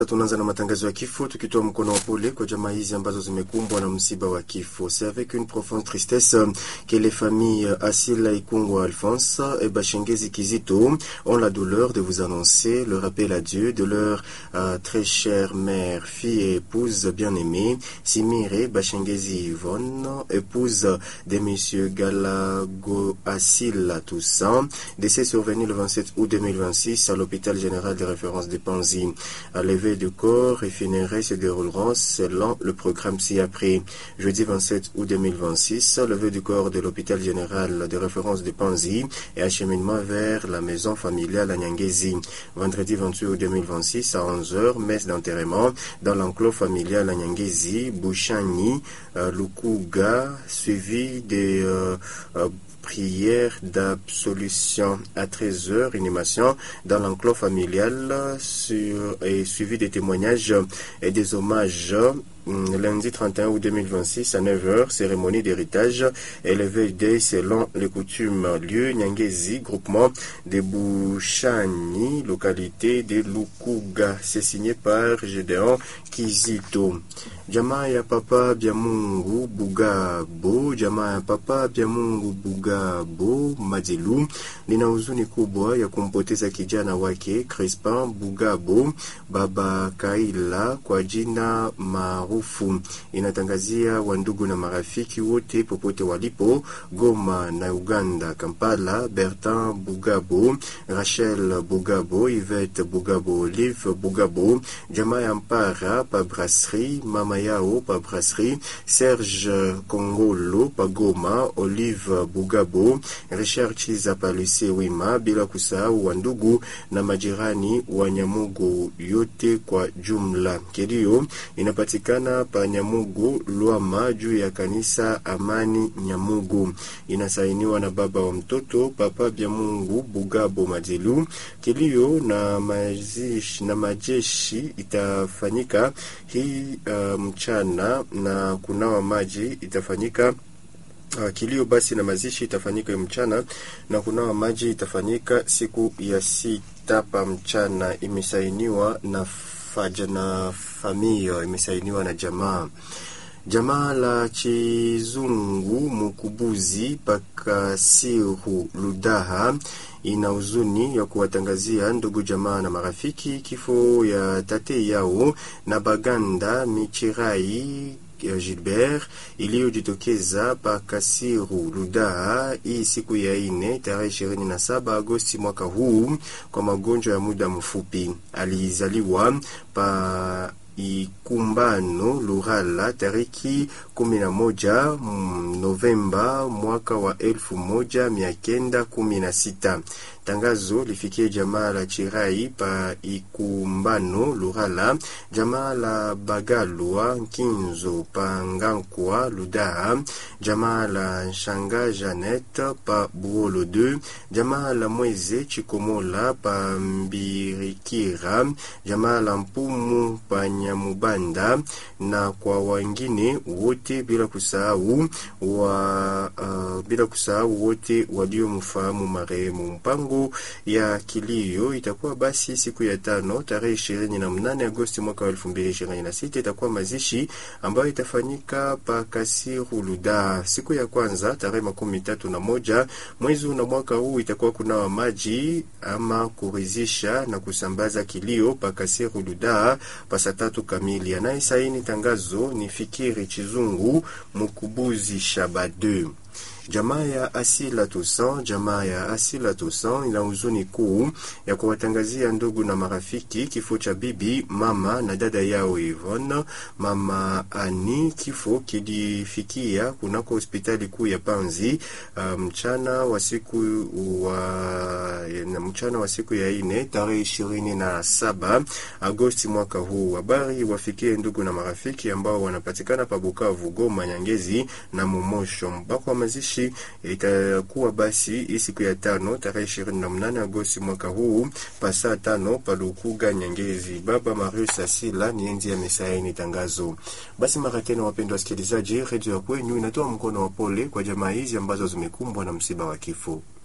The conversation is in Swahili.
Tunaanza na matangazo ya kifo tukitoa mkono wa pole kwa jamaa hizi ambazo zimekumbwa na msiba wa kifo. C'est avec une profonde tristesse que les familles Asila Ikungwa Alphonse et Bashengezi Kizito ont la douleur de vous annoncer le rappel à Dieu de leur euh, très chère mère, fille et épouse bien-aimée, Simire Bashengezi Yvonne, épouse de Monsieur Galago Asila Toussaint, décès survenu le 27 août 2026 à l'hôpital général de référence de Panzi. À lever du corps et funérailles se dérouleront selon le programme ci-après. Jeudi 27 août 2026, levée du corps de l'hôpital général de référence de Panzi et acheminement vers la maison familiale à Nyangezi. Vendredi 28 août 2026 à 11h, messe d'enterrement dans l'enclos familial à Nyangezi, Bouchani, euh, Lukuga, suivi des euh, euh, prière d'absolution à 13h, animation dans l'enclos familial sur, et suivi des témoignages et des hommages lundi 31 août 2026 à 9h, cérémonie d'héritage et le veille selon les coutumes. Lieu Nyangezi, groupement de Bouchani, localité de Lukuga. C'est signé par Gédéon Kizito. Jamaa ya papa bya Mungu Bugabo, jamaa ya papa bya Mungu Bugabo Madilu, nina huzuni kubwa ya kumpoteza kijana wake Crispin Bugabo baba Kaila kwa jina maarufu. Inatangazia wandugu na marafiki wote popote walipo Goma na Uganda, Kampala, Bertin Bugabo, Rachel Bugabo, Yvette Bugabo, Olive Bugabo, jamaa ya Mpara pa brasserie mama yao pa brasserie Serge Kongolo pa Goma, Olive Bugabo, Richard Chiza pa Lucie Wima, bila kusahau wandugu na majirani wa Nyamugo yote kwa jumla. Kilio inapatikana pa Nyamugo Lwama juu ya kanisa Amani Nyamugo. Inasainiwa na baba wa mtoto Papa Bya Mungu Bugabo Madilu. Kilio na mazishi, na majeshi itafanyika hii uh, mchana na kunawa maji itafanyika Uh, kilio basi na mazishi itafanyika mchana na kunawa maji itafanyika siku ya sita pa mchana. Imesainiwa na faja na familia, imesainiwa na jamaa jamaa la Chizungu Mukubuzi Pakasiru Ludaha ina huzuni ya kuwatangazia ndugu jamaa na marafiki kifo ya tate yao na Baganda Michirai Gilbert iliyojitokeza pa Kasiru Ludaa hii siku ya ine tarehe ishirini na saba Agosti mwaka huu kwa magonjwa ya muda mfupi. Alizaliwa pa Ikumbano Lurala tariki kumi na moja Novemba mwaka wa elfu moja mia kenda kumi na sita. Tangazo lifikie jamaa la Chirai pa Ikumbano Lurala, jamaa la Bagalwa Nkinzo pa Ngankwa Ludaa, jamaa la Shanga Janet pa Buolo 2, jamaa la Mweze Chikomola pa Mbirikira, jamaa la Mpumu pa Nyamubanda na kwa wengine wote bila kusahau wa uh, bila kusahau wote waliomfahamu marehemu. Mpango ya kilio itakuwa basi siku ya tano tarehe ishirini na mnane Agosti mwaka wa elfu mbili ishirini na sita itakuwa mazishi ambayo itafanyika pa Kasiru Luda. Siku ya kwanza tarehe makumi tatu na moja mwezi na mwaka huu itakuwa kunawa maji ama kurizisha na kusambaza kilio pa Kasiru Luda pa saa tatu kamili. Anayesaini tangazo ni Fikiri Chizungu Mukubuzi Shabade. Jamaa ya Asila Toussaint, jamaa ya Asila Toussaint ina huzuni kuu ya kuwatangazia ndugu na marafiki kifo cha bibi mama na dada yao Yvonne mama Ani. Kifo kilifikia kunako hospitali kuu ya Panzi mchana um, wa siku wa mchana wa siku ya ine tarehe ishirini na saba Agosti mwaka huu. Habari wafikie ndugu na marafiki ambao wanapatikana pa Bukavu, Goma, Nyangezi na Momosho. Mpaka wa mazishi itakuwa basi hii siku ya tano tarehe ishirini na mnane Agosti mwaka huu pasaa tano palukuga Nyangezi. Baba Marius Asila ni enzi ya mesaini tangazo. Basi mara tena, wapendwa wasikilizaji, redio ya kwenyu inatoa mkono wa pole kwa jamaa hizi ambazo zimekumbwa na msiba wa kifo.